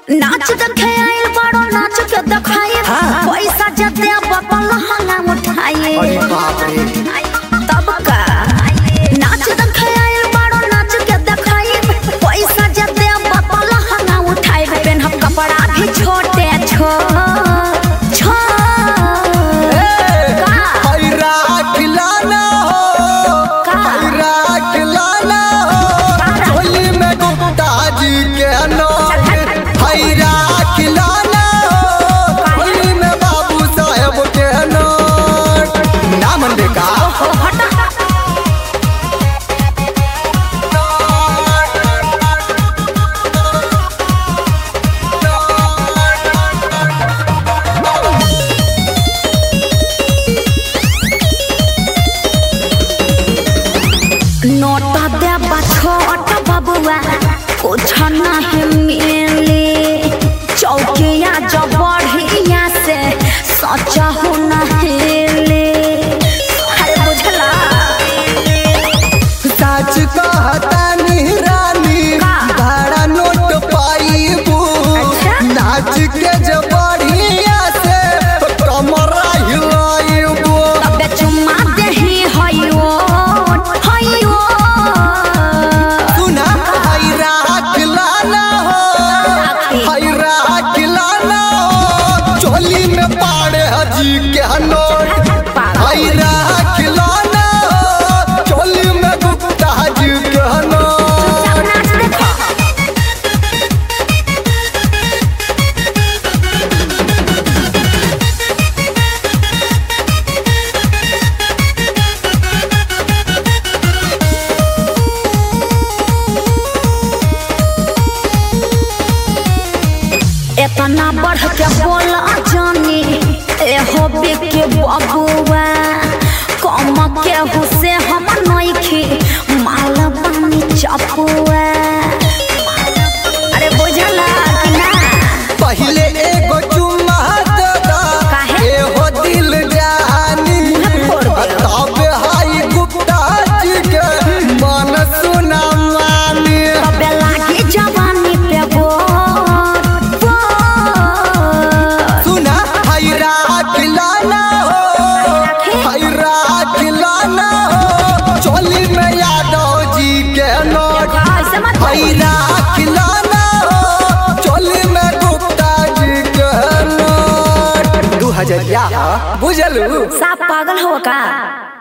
नाच देखे आइल बड़ो नाच के देखाए हाँ। पैसा जते बपल हंगा उठाए अरे बाप रे तब का नाच देखे आइल बड़ो नाच के देखाए पैसा जते बपल हंगा उठाए पेन हम कपड़ा भी छोटे छो छो का हैरा खिलाना हो का? हैरा खिलाना हो होली में गुप्ता जी के नौत हैरा खिलाना हो होली में बाबू साहेब के नौत ना मन का ओ हटा नोटा देबा छोट बबुआ कुछ नहीं मिले चौकिया जब बढ़िया से सच हो नहेले अरे बुझला सच कहता रानी का? भाड़ा नोट पाईबू अच्छा? नाच के जब बढ़िया से कमरा हिलाईबू तबे चुम्मा देही हयो हयो सुना हैरा खिलाना हो हैरा खिलाना हो चोली में पाड़े हजी के नोट हैरा खिलाना हो चोली में गुप्ता जी के नोट नाच देखो इतना बढ़ के बोला जानी एहो के बबुआ कम के हुसे हम नइखे माल पानी चपुआ अरे बुझला कि ना पहले एगो चुम्मा दे दा काहे? एहो दिल जानी मुँह फोड़ दे। तब हाई गुप्ता जी के मन सुना मानी तबे लागी जवानी पे बोर बोर सुना हैरा खिलाना हो हैरा खिलाना हो चोली में यादव जी के नोट ऐसे मत बोल। हैरा खिलाना हो चोली में गुप्ता जी के नोट दू हजरिया बुझलू साफ पागल हो का